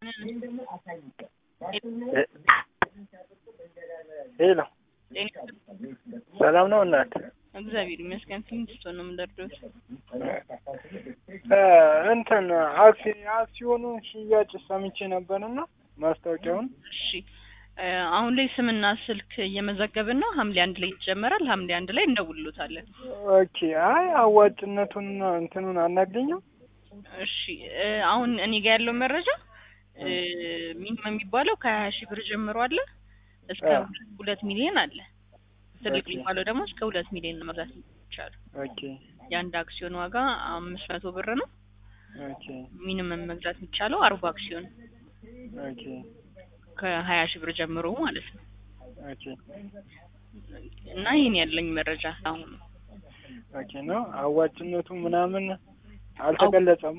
ሄሎ ሰላም ነው እናት? እግዚአብሔር ይመስገን። ፊንስቶ ነው የምንደርደው። እንትን አክሲ አክሲዮኑን ሽያጭ ሰምቼ ነበርና ማስታወቂያውን። እሺ አሁን ላይ ስምና ስልክ እየመዘገብን ነው። ሐምሌ አንድ ላይ ይጀመራል። ሐምሌ አንድ ላይ እንደውሎታለን። ኦኬ። አይ አዋጭነቱንና እንትኑን አናገኘው። እሺ አሁን እኔ ጋር ያለው መረጃ ሚኒመም የሚባለው ከሀያ ሺህ ብር ጀምሮ አለ እስከ ሁለት ሚሊዮን አለ። ትልቅ የሚባለው ደግሞ እስከ ሁለት ሚሊዮን መግዛት ይቻላል። ኦኬ የአንድ አክሲዮን ዋጋ አምስት መቶ ብር ነው። ኦኬ ሚኒመም መግዛት የሚቻለው አርባ አክሲዮን ኦኬ ከሀያ ሺህ ብር ጀምሮ ማለት ነው። ኦኬ እና ይህን ያለኝ መረጃ አሁን ኦኬ ነው። አዋጭነቱ ምናምን አልተገለጸማ።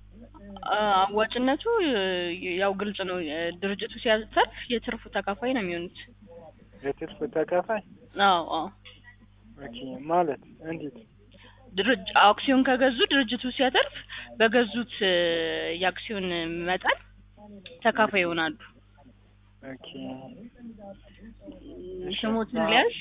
አዋጭነቱ ያው ግልጽ ነው። ድርጅቱ ሲያተርፍ የትርፉ ተካፋይ ነው የሚሆኑት። የትርፍ ተካፋይ? አዎ አዎ። ኦኬ ማለት እንዴት? ድርጅ አክሲዮን ከገዙ ድርጅቱ ሲያተርፍ በገዙት የአክሲዮን መጠን ተካፋይ ይሆናሉ። ኦኬ ስሞትን ሊያዝ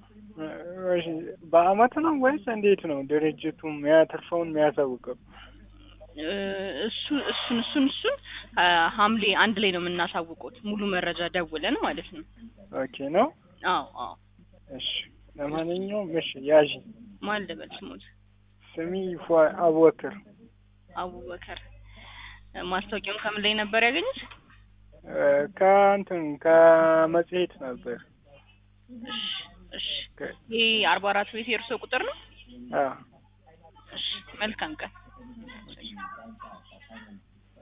በአመት ነው ወይስ እንዴት ነው ድርጅቱ የሚያተርፈውን የሚያሳውቀው? እሱ እሱን እሱን እሱን ሐምሌ አንድ ላይ ነው የምናሳውቁት ሙሉ መረጃ ደውለን ማለት ነው። ኦኬ ነው። አዎ አዎ። እሺ ለማንኛውም እሺ ያዥ ማን ልበል ስሙት? ስሚ ፏ አቡበክር አቡበከር። ማስታወቂያውን ከምን ላይ ነበር ያገኙት? ከእንትን ከመጽሔት ነበር። እሺ እሺ። ይሄ አርባ አራት ቤት የእርሶ ቁጥር ነው? አዎ። እሺ መልካም ቀን።